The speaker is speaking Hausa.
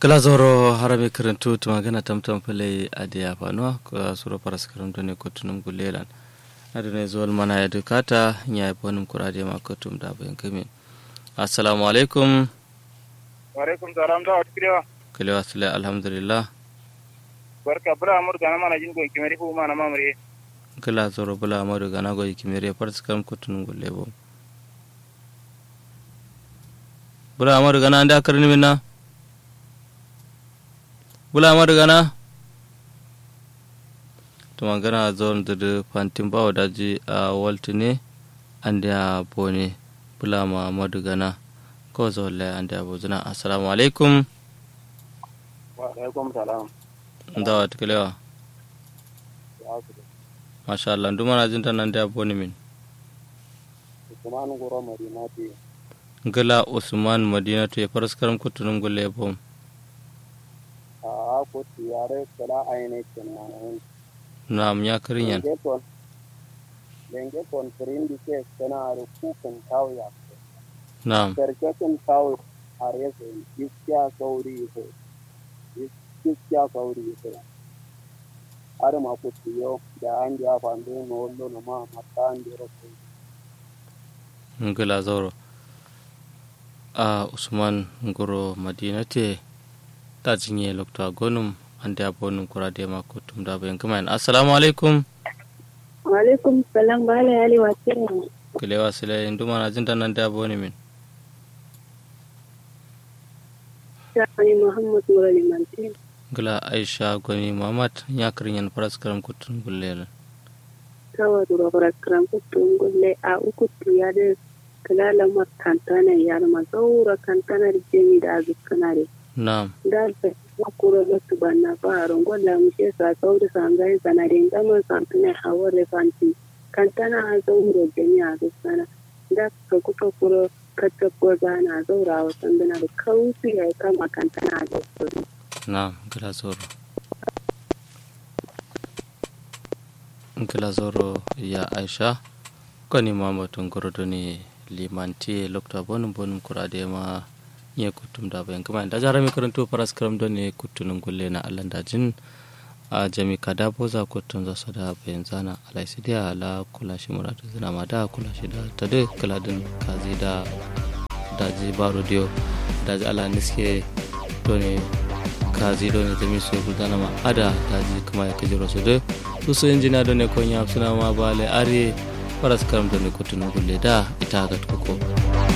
kala zoro harabe karantu tumagana tamtam pale adiya fanuwa kula suro paras karantu ne kotunum gulelan adune zuwal mana ya dukata ya yi bonin kurade ma kotum da bayan kamin assalamu alaikum wa alaikum salam da wata kirewa kalewa sule alhamdulillah barka bula amur gana mana jin gon kimari fu mana mamure kala zoro bula amadu gana goyi kimere paras karam kotunum gulebo bula amadu gana anda karni minna bula amadu gana to magana zon da fantin bawa daji a waltine an da bone bula amadu gana ko zolle an da bozuna assalamu alaikum wa alaikum salam da wata kalewa masha Allah duma na jinta nan da bone min Usman goro madina ce gala usman madina to ya faraskaram kutunun gulle bom a ko tiyare kala ayne kenan nam ya karin yan lengeton lengeton firindi ke kana ru kukan tawya nam sarkakin tawo har yasa iskiya sauri ko iskiya sauri ko har ma ko tiyo da an ja fande no wallo no ma matta an dero ko gala zauro a usman goro madina te ta jinye lokta gonum an da bonum kura da ma kutum da bayan kuma assalamu alaikum Walaikum salam bala yali wace kilewa sile induma na jinta nan da boni min Shani Muhammad Murali Mantin. gala aisha gwani muhammad ya karin yan faras karam kutum gulle Tawa dura barakram kutun gulle a uku ya da kalala makantana ya ma zaura kantana da jemi da azukana da nam da ta kuro da su banna faron golla mu she sa sauri sangai sanadin gama santuna hawar fanti kantana a zaura jemi a azukana da ka kuka kuro kacce ko zana zaura wa sanduna da kausi ya kama kantana a zaura nam gala zoro gala zoro ya aisha gwani muhammad goro ne limanti lokta bonum bonum kura da ma ye kutum da bayan kuma da jara mi karanto faras karam don ne kutunun gulle na allan dajin a jami kada boza kutun za su da bayan zana alai sai da ala kula shi muradu zina ma da kula shi da ta da kaladin kazi da daji baro dio daji ala niske don ne kazi don ne jami su gudana ma ada daji kuma ya kajiro su da su su injina don ne konya suna ma bale are faras karam don ne kutunun gulle da ita ga tuko